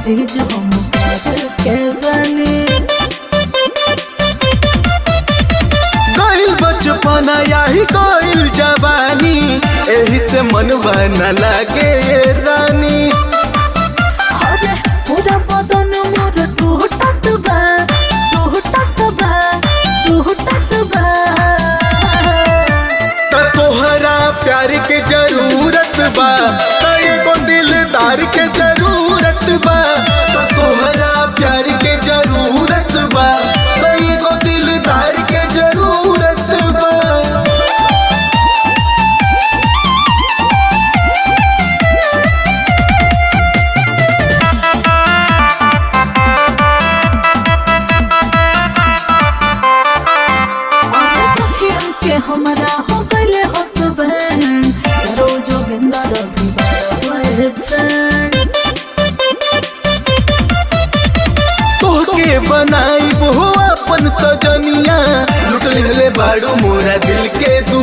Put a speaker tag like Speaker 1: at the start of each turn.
Speaker 1: मरीज हम प्यार के बनी
Speaker 2: गइल बचपना याही गइल जवानी एही से मनवा न लागे ये रानी
Speaker 1: अरे पूरा बदन मोर टूटत बा टूटत बा टूटत बा
Speaker 2: त तोहरा प्यार के जरूरत बा त एगो दिलदार के जरूरत बा त तोहरा प्यार के जरूरत बा त एगो दिलदार के जरूरत बा
Speaker 1: अरे सखियन के हमरा हो गइले हसबैंड रोजो बिंदा रवि बॉयफ्रेंड
Speaker 2: तोहके बनाई हो अपन सजनिया लुट ले बाड़ू मोरा दिल के दू